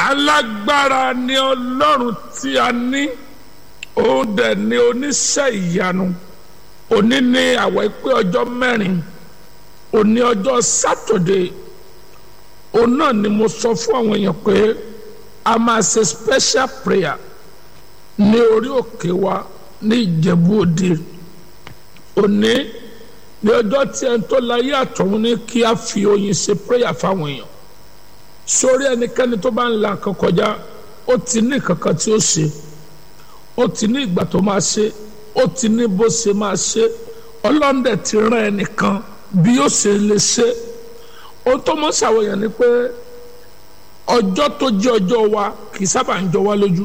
alágbára ni ọlọ́run tí a ní òun dẹ̀ ni oníṣẹ́ ìyanu òní ni àwẹ̀ pé ọjọ́ mẹ́rin òní ọjọ́ sátọ̀dé òun náà ni mo sọ fún àwọn èèyàn pé a máa ṣe special prayer ní orí òkè wa ní ìjẹ̀bú òde òní ní ọjọ́ tí ẹni tó láyé àtọ̀run ní kí a fi oyin ṣe prayer fáwọn èèyàn sórí ẹnikẹ́ni tó bá ń la nǹkan kọjá ó ti ní kankan tí ó ṣe ó ti ní ìgbà tó máa ṣe ó ti ní bó ṣe máa ṣe ọlọ́ndẹ̀ ti rán ẹnìkan bí ó ṣe lè ṣe ohun tó mọ̀ ṣàwòyàn ni pé ọjọ́ tó jẹ́ ọjọ́ wa kì í sábà ń jọ wá lójú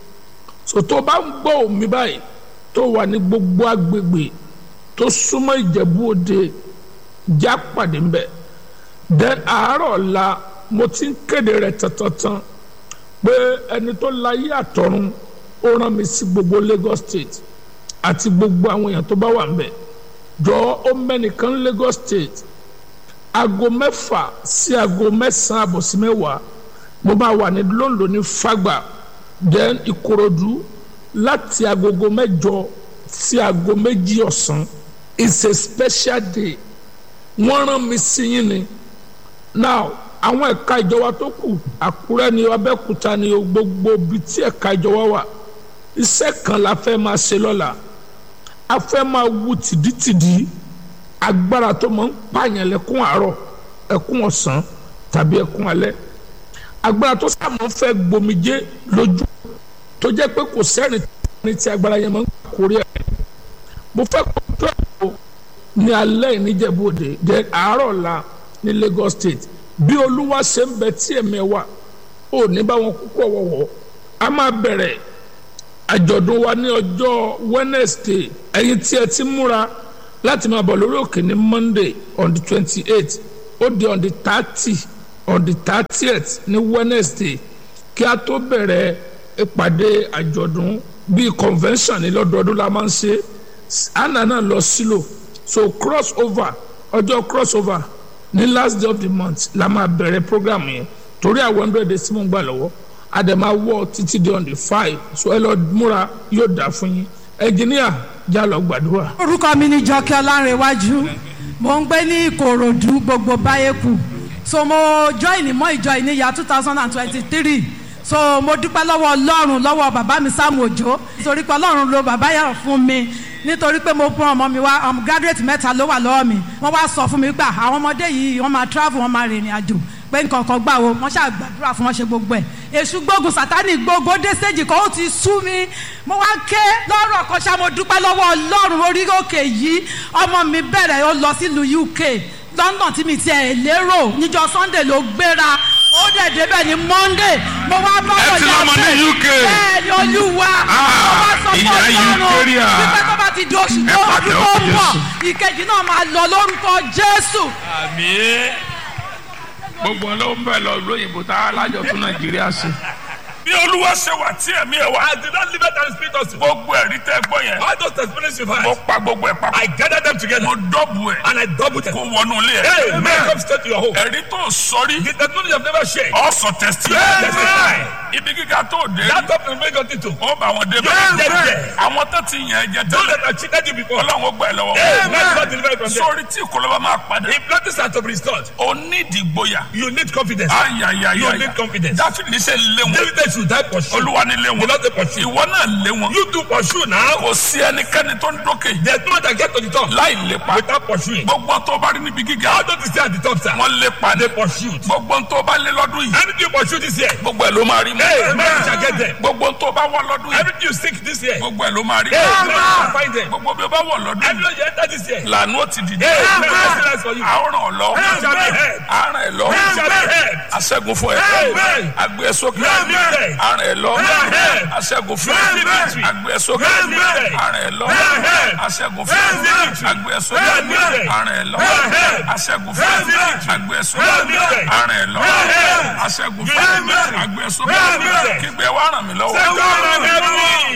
so tó bá ń gbọ́ òmí báyìí tó wà ní gbogbo agbègbè tó súnmọ́ ìjẹ̀bú òde já pàdé ń bẹ̀ then àárọ̀ ọ̀la mo ti ń kéde rẹ̀ tantantan pé ẹni tó láyé àtọ̀run ó rán mi sí gbogbo Lagos State àti gbogbo àwọn èèyàn tó bá wà ń bẹ̀ jọ ó mẹ́nìkan Lagos State aago mẹ́fà sí aago mẹ́sàn-án àbọ̀ sí mẹ́wàá mo máa wà ní London ní Fagba then Ìkòròdú láti agogo mẹ́jọ sí aago méjì ọ̀sán it's a special day wọ́n rán mi sí yín ni now àwọn ẹ̀ka ìjọba tó kù Àkúrẹ́ ni Abẹ́òkúta ni gbogbo ibi tí ẹ̀ka ìjọba wà iṣẹ́ kan la fẹ́ máa ṣe lọ́la a fẹ́ máa wu tìdítìdí agbára tó máa ń pààyàn lẹ́kún àárọ̀ ẹkún ọ̀sán tàbí ẹkún alẹ́ agbára tó sàmọ́ fẹ́ gbomijé lójú tó jẹ́ pé kò sẹ́rìn ní ti agbára yẹn máa ń kórè ẹ̀ mo fẹ́ kó tó ẹ̀kọ́ ní alẹ́ ìníjẹ̀bú-òde jẹ́ àárọ̀ la ní Lagos State bí olúwa ṣe ń bẹ tí ẹ̀mẹ́ wà ó ní bá wọn kúkọ̀ wọ̀wọ̀ a máa bẹ̀rẹ̀ àjọ̀dún wa ní ọjọ́ Wednesday ẹ̀yin tí ẹ ti múra láti máa bọ̀ lórí òkè ní Monday on the twenty eight ó di on the thirty on the thirtieth ní Wednesday kí a tó bẹ̀rẹ̀ ìpàdé àjọ̀dún bíi convention ní lọ́dọọdún la máa ń ṣe anna náà lọ sílò so cross over ọjọ́ cross over ní last day of the month la máa bẹ̀rẹ̀ program yẹn torí àwọn hundred days tí mo ń gbà lọ́wọ́ àdèmà wọ títí di on the five so ẹ lọ múra yóò dà fún yín ẹnjìníà já lọ gbàdúrà. orúkọ mi ni jọkẹ́ ọlárẹ̀wájú mo ń gbé ní ìkòròdú gbogbo báyẹ̀kù so mo join mọ́ ìjọ ìníyà two thousand and twenty-three so mo dúpẹ́ lọ́wọ́ ọlọ́run lọ́wọ́ bàbá mi Sam Òjó nítorí pé ọlọ́run ló bàbá yẹn fún mi nítorí pé mo fún ọmọ mi wá ọmọ graduate mẹ́ta ló wà lọ́wọ́ mi wọ́n wá sọ fún mi pé àwọn ọmọdé yìí wọ́n máa travel wọ́n máa rìnrìn àjò pé nǹkan kan gbà wo wọ́n ṣáà gbàdúrà fún wọn ṣe gbogbo ẹ̀ èṣù gbógun sátánì gbogbo dé stage kan ó ti sú mi mo wá ké lọ́rọ̀ kan ṣá mo dúpẹ́ lọ́wọ́ ọlọ́run orí òkè yìí ọmọ mi bẹ̀rẹ̀ ó lọ sílùú UK London tí mi tiẹ̀ lérò níjọ́ Sunday ló gbéra ó dẹ̀ débẹ̀ ní Monday mo wá bá Ẹ ti lọ́mọ ní UK. bẹ́ẹ̀ ni olúwa Ah, mo wá sọ fún ìyá ọlọ́run Eucharia. wípé tó bá ti di oṣù Ẹ tó pàdé ọdún tó ọkọ ń bọ̀ Jésù. ìkejì náà máa lọ lórúkọ Jésù. àmín gbogbo ọlọ́run bẹ́ẹ̀ lọ lóyìnbó tá a lájọ fún Nàìjíríà ṣe. bí olúwa ṣe wà tí ẹ̀mí ẹ̀ wá. I did not leave it and speak us. gbogbo ẹ̀rí tẹ́ gbọ́ yẹn. All those testimonies you've mo had, pa gbogbo ẹ̀ papọ̀. I gathered them together mo dọ́bù ẹ̀. and I doubled them. kó wọnú ilé Hey, ẹ̀. man, come straight to your home. ẹ̀rí tó sọrí. The testimony you've never shared. ọ̀sọ̀ tẹ̀sí. Amen. ibi gíga tó dé. That up and bring it to. ó bá wọn dé Amen. bẹ́ẹ̀. àwọn tó ti yàn ẹ́ jẹ Those tẹ́lẹ̀. that have cheated you before. ọlọ́run ó gbà ẹ́ lọ́wọ́. Amen. God deliver you from them. sórí tí ìkọlọ́ba máa padà. If nothing are to be restored, ó ní ìdìgbòyà. you need confidence. ayayaya. You need confidence. dáfídì ní sẹ́ lé wọn. David should die pursue. olúwa ní lé You wọn. not the pursue. ìwọ náà lé wọn. You do pursue now. kò sí ẹnikẹ́ni tó ń dókè. There's no one that get to the top láì lépa. without pursuing. gbogbo tó bá rí níbi gíga. How don't you stay at the top, sir? wọ́n lépa ní. They pursued. gbogbo tó bá lé lọ́dún yìí. Anything you pursue this year, gbogbo ẹ̀ ló máa rí mú. Amen. You shall get them. gbogbo tó bá wọ lọ́dún yìí. Everything you seek this year, gbogbo ẹ̀ ló máa rí Amen. You mú. shall find them. gbogbo bí o bá wọ lọ́dún yìí. Everyone you enter this year, lànà ó ti dìde. Amen. Excellence for you. àwòrán ọ̀lọ́. You shall be heard. àrùn ẹ̀ lọ. You shall be heard. aṣẹ́gun fún ẹ. Amen. agbé ẹ sókè. Amen. àrùn ẹ̀ lọ. Amen. aṣẹ́gun fún ẹ. Amen. agbé ẹ sókè. Amen. àrùn ẹ̀ lọ. Amen. aṣẹ́gun fún ẹ. Amen. agbé ẹ sókè. Amen. àrùn ẹ̀ lọ. Amen. aṣẹ́gun fún ẹ. Amen. agbé ẹ sókè. Amen. àrùn ẹ̀ lọ. Amen. aṣẹ́gun fún ẹ. Amen. agbé ẹ sókè. Amen. kígbe wá ràn mí lọ́wọ́. Say, "God, I'm heavy."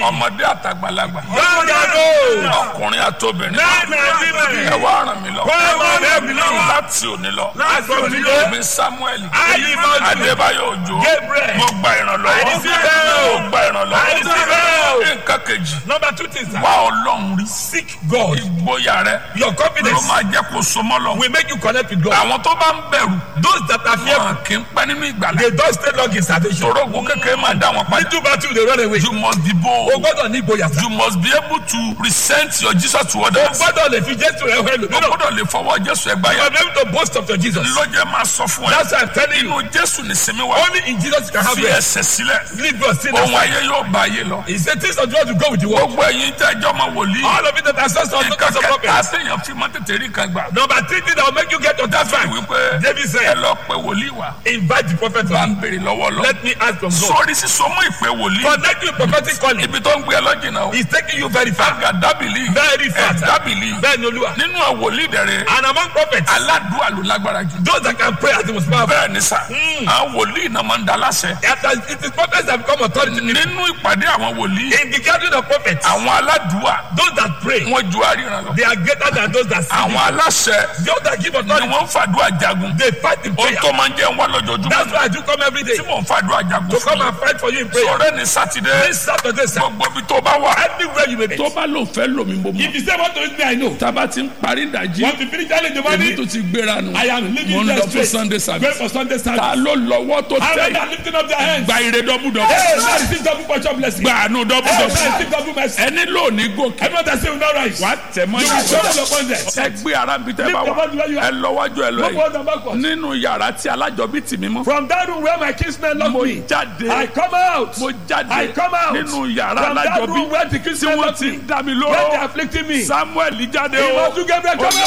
ọmọdé àtàgbàlagbà Young and old. ọkùnrin àtobìnrin Men and ẹ women. wá ràn mí lọ Come on, help me now. láti òní lọ Láti òní lọ. èmi samuel Ayímọ́jú. adébáyọ̀ òjò Gabriel. mo gba ìrànlọ́wọ́ I receive help. mo gba I ìrànlọ́wọ́ receive help. nǹkan kejì Number two things. sir. wá ọlọ́run rí Seek God. ìgboyà rẹ Your ló confidence máa jẹ́ kó so mọ́ lọ. will make you connect with God. àwọn tó bá ń bẹ̀rù Those that are fearful, wọn kì í pẹ́ nínú ìgbàlá they don't stay long in salvation. ìṣòro ogun kékeré máa dá wọn padà Little battle, they run away. you must be O bold gbọ́dọ̀ ní ìgboyà. sir. you must be able to present your jesus to O others gbọ́dọ̀ lè fi Jésù rẹ̀ hẹ́ o lòmíràn. gbọ́dọ̀ lè fọwọ́ jésù ẹgbà You yẹn are able to boast of your Jesus. lọ́jọ́ máa sọ fún ẹ That's why I'm telling you. inú jésù ní sinmi wá Only in Jesus you can have fi rest. ẹsẹ̀ sílẹ̀ Leave your sin ohun aside. ayé yóò bá ayé lọ He said things of God will go with the world. gbogbo ẹ̀yin tẹ́ ẹjọ́ máa wòlíì All of it that are sons of nǹkan daughters of kẹta prophets. àtẹ̀yàn fi máa tètè rí nǹkan gbà Number three thing that will make you get your that fine. wípé David ẹ said, lọ pé wòlíì wá invite the prophet bá to ń me. béèrè lọ́wọ́ lọ Let me ask from God. sórí sísọmọ ìpè wòlíì Connect you with prophetic calling. ibi tó ń gbé ẹ lọ́jìnà o He's taking you very far. àgàdábìlì Very far. ẹ̀dábìlì Bẹ́ẹ̀ni Olúwa. nínú àwòlí dẹ̀rẹ̀ And among prophets, aládùúgbò ló lágbára jù those that can pray are the most powerful. bẹ́ẹ̀ ni sà àwọn wòlíì náà máa ń da láṣẹ After it is prophets that become authority. nínú ìpàdé àwọn wòlíì In the gathering of prophets, àwọn aládùúgbò those that pray, wọn ju àríran lọ they are greater than those that see. àwọn aláṣẹ Those that give ni authority, wọ́n ń fàdúrà jagun they fight in ohun prayer. tó máa ń jẹ́ ń wá lójoojúmọ́ That's why I do come every day tí mò ń fàdúrà jagun to fún come mi and fight for you in prayer. sọ̀rọ̀ ní sátidé This Saturday, sir, gbogbo ibi tó bá wà anywhere you may be. tó bá lò fẹ́ lòmí mo mọ̀ If you say what to me, I know. tába ti ń parí ìdajì Want to finish early in the èmi morning? tó ti gbéra nù I am leaving mo ń there lọ fún straight. sunday Going service for Sunday ta service. ló lọ́wọ́ tó How many tẹ̀ are lifting up their hands? gba ire dọ́bùdọ́bù Hey, now receive double portion blessing. gba àánú Hey, dọ́bùdọ́bù now receive double mercy. ẹni lónìí gòkè Everyone that say will not rise. wà á tẹ̀ mọ́ You will stumble upon them. ẹ gbé ara bí tẹ́ bá Lift wà your body where you are. ẹ lọ́wọ́jú ẹ lọ Go yìí forward and backwards. nínú yàrá tí alájọbí tì mí mọ́ From that room where my kinsmen locked mo me, jáde I come out. mo jáde I come out. nínú yàrá From that alájọbí room where the tí kinsmen wọ́n locked ti me, dá mi when they are lóró afflicting me. samuel jáde o Ìmọ̀tún Gabriel come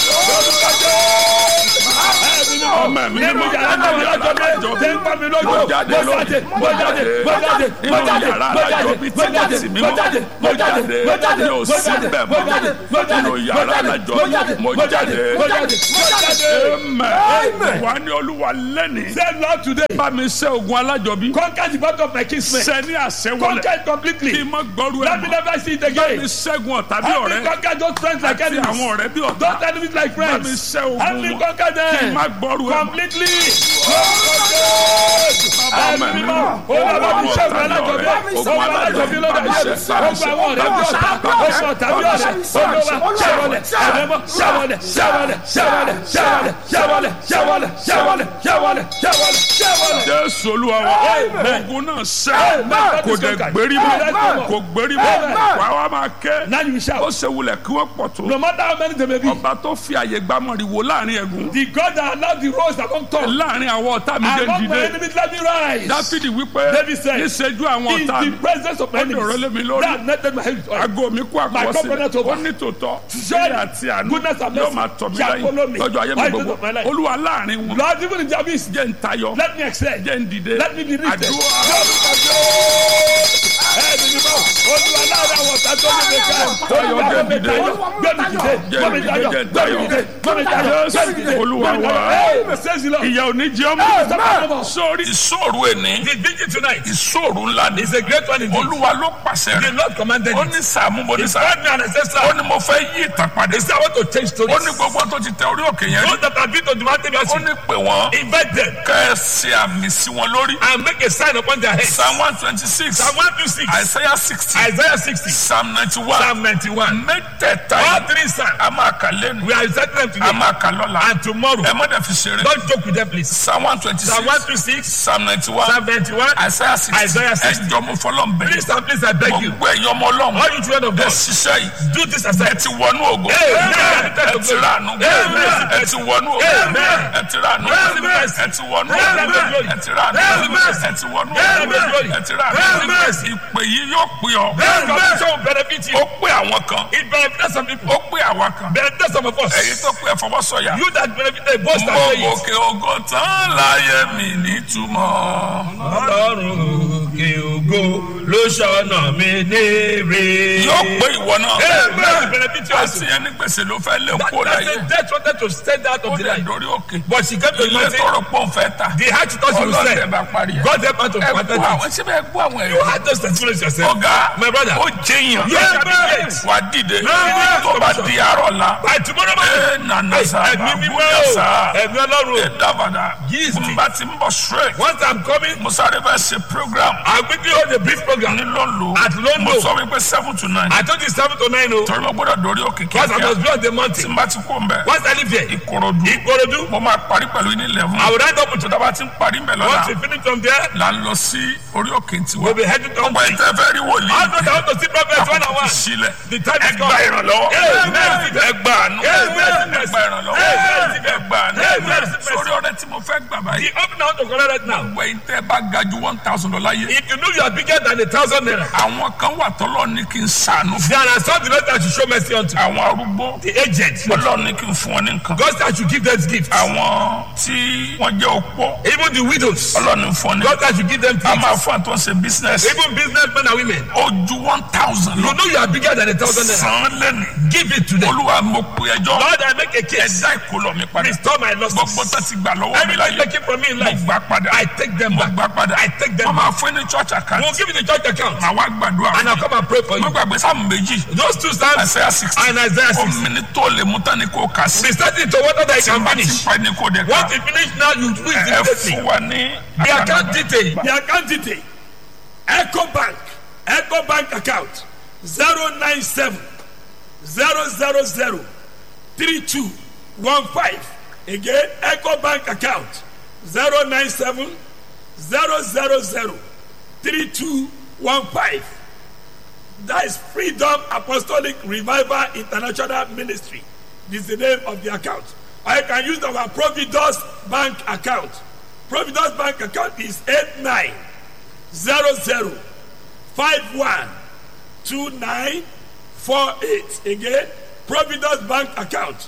out. ọmọ mi ni Nínú mo yàrá náà wọ́n lọ́jọ́ mi. Ṣé ń pa mi lójú? Mo jáde Mo jáde, mo jáde, mo jáde, mo Nínú jáde, yàrá mo jáde, alájọbí tí mo wọ́n jáde, tì mí mo mọ́. jáde, Mo mo jáde, jáde. mo jáde, Mi ò mo sí jáde, bẹ́ẹ̀ mo mọ́. jáde, mo jáde, Nínú yàrá mo jáde, alájọbí. mo jáde, Mo mo jáde, jáde. mo jáde, mo jáde. Amen. wà á ní olúwa lẹ́nìí Say Lord today, bá mi ṣe ogun alájọbí conquer the battle of my kinsmen. ṣe ní àṣẹ Conquer wọlé it completely. kí n má gbọ́rú ẹ̀ Let me mọ́ never see it bá mi again. ṣẹ́gun ọ̀tá bí Help me ọ̀rẹ́ conquer those friends like àti enemies. àwọn ọ̀rẹ́ bí ọ̀tá Those enemies like bá mi friends. ṣẹ́ Help ogun me wọn conquer kí n them. má gbọ́rú ẹ̀ mọ́. Completely. Ọmọ mi mọ́. Olúwa mi ṣẹ́gun alájọbí. Ogun alájọbí lọ́dọ̀ ayé. Ogun àwọn ọ̀rẹ́ bí ọ̀tá. Ogun ọ̀tá bí ọ̀rẹ́. Olúwa ṣẹ́wọlẹ̀. Ẹ̀rẹ́mọ́ ṣẹ́wọlẹ̀. Ṣẹ́wọlẹ̀. Ṣẹ́wọlẹ̀. Ṣẹ́wọlẹ̀. Ṣẹ́wọlẹ̀. Ṣẹ́wọlẹ̀. Ṣẹ́wọlẹ̀. Ṣẹ́wọlẹ̀. Ṣẹ́wọlẹ̀. Ṣẹ́wọlẹ̀. jésù olúwa wa Amen. ogun náà ṣẹ́ Amen. kò dẹ̀ gbérí mọ́ Amen. kò gbérí mọ́ Amen. wàá wá máa ké Now you ó shout. ṣe wulẹ̀ kí wọ́n pọ̀ tó No matter how many they may be. ọba tó fi àyè gbámọ̀rìwò láàrin ẹ̀gún The God that allowed the rose among tongues. láàrin àwọn ọ̀tá mi jẹ́ Among my dìde enemies let me rise. dáfídì wípé David said, níṣẹ́jú àwọn In ọ̀tá the mi presence of my ó dòrò lé mi enemies. lórí That netted my head with oil. aago mi kú My covenant àkọsílẹ̀ over. ó ní tòótọ́ Surely, ìyà àti àánú goodness and yóò mercy máa tọ̀ mí shall follow me lẹ́yìn lọ́jọ́ ayé mi all the days gbogbo of my life. olúwa láàrin wọn Lord, even in Jabez, jẹ́ ń tayọ let me excel. jẹ́ ń dìde Let me be lifted. àdúrà Ẹ̀ẹ́dì ni bọ́, Olúwa láàrin àwọn ọ̀tá tó ní mi ká. Olúwa gbé mi tayọ, gbé mi dìde, gbé mi tayọ, gbé mi dìde, gbé mi tayọ, gbé mi dìde. Olúwa gbé mi wa. tayọ. Hey, says the Lord. ìyà òní jẹ́ Amen. ọmọ sórí ìṣòro ẹni The vigil tonight ìṣòro ńlá ni is a great one indeed. olúwa ló pàṣẹ The rẹ̀ Lord commanded ó it. ní sàmú mo ní He sàmú told me an ancestor. ó ní mo fẹ́ yí ìtàn padà He said, I want to change stories. ó ní gbogbo tó ti tẹ orí òkè yẹn rí Those that have been to the mountain, ó ní pè wọ́n invite them kẹ́ ẹ ṣe àmì sí wọn lórí and make a sign upon their heads. psalm one twenty six Psalm 126, isaiah sixty Isaiah 60, psalm ninety one Psalm 91. mẹ́tẹ̀ẹ̀ta All yìí three psalms. a máa kà lẹ́nu We are reciting them a today máa kà lọ́la and tomorrow. ẹ má dẹ̀ fi ṣeré Don't joke with them, please. psalm one twenty Psalm six 126, psalm ninety one Psalm 91. isaiah sixty Isaiah 60. ẹjọ́ mo fọlọ́ ń Please bẹ̀rẹ̀ and please, I beg you. gbogbo ẹ̀yin ọmọ ọlọ́run All you children of ẹ God, ṣiṣẹ́ yìí do this ẹ aside. ti wọnú ògo Amen. ẹ ti rànú Amen. ẹ ti wọnú ògo Amen. ẹ ti rànú Amen. ẹ ti wọnú Amen. ògo ẹ ti rànú Amen. ẹ ti wọnú Amen. ògo ẹ ti rànú Amen. ìpè yìí yóò pè ọ́ This condition will benefit you. ó pè àwọn kan It benefits some people. ó pè àwọn kan Benefits some of us. èyí tó pè ẹ̀fọwọ́sọ̀yà You that benefit the boast and mo say it. gòkè ògo tán láyé mi nítumọ̀ Ọlọ́run òkè ògo ló ṣọ̀nà mi léèrè. yóò pé ìwọ náà. Amen. Benefit you also. àti ẹni gbèsè ló fẹ́ lé That kó láyé. person death wanted to stand out ó of the lè life. dórí òkè. But she came to the ilé mountain. tọrọ pọ̀ ń fẹ́ ta. The heart thought she would ọlọ́dẹ sell. bá parí ẹ̀. God help her to ẹ protect gbọ́ àwọn it. síbẹ̀ ẹ gbọ́ àwọn You ẹ̀rí. had those testimonies yourself. ọ̀gá My brother. ó jẹyàn. Yes, Amen. wà á dìde. Amen. tó bá di àárọ̀ la. By tomorrow morning. ẹ nana sa Ẹ̀mí mímọ́ bàbúyà o. sa. Ẹ̀mí ọlọ́run. ẹ dábàdà. Yes, n bá ti ń bọ̀ straight. Once I'm coming, mo sáré fẹ́ ṣe program. I'll quickly hold a brief program. ní lọ́nlọ́. At London. mo sọ wípé seven to nine. I told you seven to nine o. torí mo gbọ́dọ̀ dórí òkè Once I was kíákíá. beyond the tí mountain. n bá ti kó n bẹ̀. Once I leave here, ìkòròdú. Ikorodu, mo máa parí pẹ̀lú ní eleven. I will write up tó dábàá ti ń parí ń bẹ̀ Once lọ́la. we finish from there, là ń lọ sí orí òkè tiwa. we'll be heading to ọgbà ìtẹ́ fẹ́ rí I wòlíì. know that I want to see prophets one on àkókò one. sílẹ̀. The time is ẹgbà come. ìrànlọ́wọ́. Amen. ẹgbà àánú. Amen. ẹgbà ìrànlọ́wọ́. Amen. ẹgbà àánú. Amen. sórí ọ̀rẹ́ tí mo fẹ́ gbà báyìí. The open out to collect right now. ọgbà ìtẹ́ bá ga ju one thousand dollar yé. If you know you are bigger than a thousand naira, àwọn kan wà tọ́lọ́ ní kí n sànú fún. there are some the Lord that should show mercy unto. àwọn arúgbó. The aged. ọlọ́run ní kí n fún wọn ní nǹkan. God that should give them gifts. àwọn tí wọ́n jẹ́ opó. Even the widows. ọlọ́run ní fún wọn ní God that should give them a gifts. máa fún àtúnṣe business. Even businessmen and women. ó ju one thousand You lọ. know you are bigger than a thousand naira. san lẹ́nu. Give it to them. olúwa mo pe ẹjọ́. Lord, I make a case. ẹ̀dá ìkólọ mi padà. Restore my losses. gbogbo tó ti gbà lọ́wọ́ mi Everything láyé. taken from me in mo life, gbà padà. I take them mo back. gbà padà. I take them wọ́n back. máa fún ní church account. We'll give you the church account. màá wá gbàdúrà. And I'll come and pray for mo you. gbàgbé sáàmù méjì. Those two psalms Isaiah sixty. and Isaiah 6. omi ni tó lè mú tán ni kò kà sí. Be starting to water that you can bá ti finish. pa ni kò dé ká. Once you finish now, you do it ẹ immediately. fún wa ní. The account detail. The account detail. Echo Bank. Echo Bank account. 097 000 3215. Again, Echo Bank account. 097 000 3215. That is Freedom Apostolic Revival International Ministry. This is the name of the account. I can use our Providus Bank account. Providus Bank account is 8900512948. Again, Providus Bank account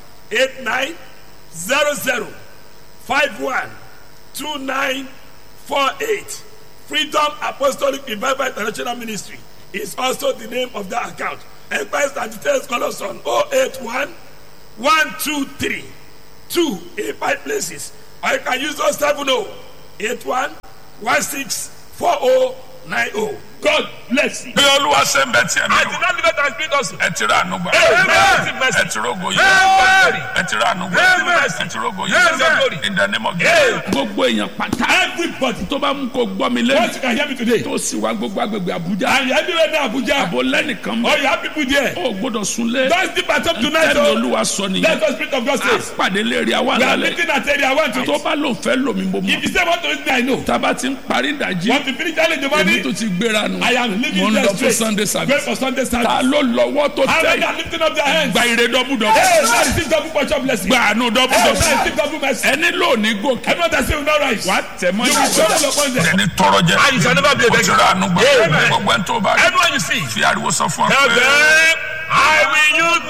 8900512948. Freedom Apostolic Revival International Ministry is also the name of that account. Enquiries and details call us on 081 123 2 in five places. Or you can use 070 81 16 4090. God bless you. bí olúwa ṣe ń bẹ tí ẹ I mi did not live it and speak us. ẹ ti rà ànú gbà. Amen. ẹ ti rógo yìí. Amen. ẹ ti rà ànú gbà. Amen. ẹ ti rógo Amen. yìí. in the name of Amen. Jesus. gbogbo èèyàn pátá. Everybody, tó bá mú kó gbọ́ mi once lẹ́nu. you can hear me today, tó sì wá gbogbo agbègbè Àbújá. and you're everywhere now, Abuja, àbò lẹ́nìkan or mọ́. you have people there, ó gbọ́dọ̀ sunlé. don't sleep at up tonight. tẹ́lẹ̀ Oh, olúwa sọ nìyẹn. let us spirit of God a says. pàdé lérí àwa We are lálẹ́. meeting at area one to tó bá lò fẹ́ lò mí mo If mọ̀. you say want to listen, I know. tába ti ń parí ìdajì. Want to finish early in the èmi morning? tó ti gbéra nù. I am mo leaving ń there lọ fún straight. Sunday Going service. for Sunday ta service. ló lọ́wọ́ tó How tẹ̀ many are yìí. lifting up their hands? gba ire dọ́bùdọ́bù. Hey, now receive double portion blessing. gba àánú Hey, now dọ́bùdọ́bù. receive double mercy. ẹni lónìí gòkè. Everyone that say will not rise. wà á tẹ̀ mọ́ You will surely upon them. ẹni tọrọ jẹ. And you shall never be a o ti beggar. rà àánú gbà. Amen. gbogbo ẹni tó bá rí. Everyone you see. fi ariwo sọ fún ọ Tell pé. them, I will use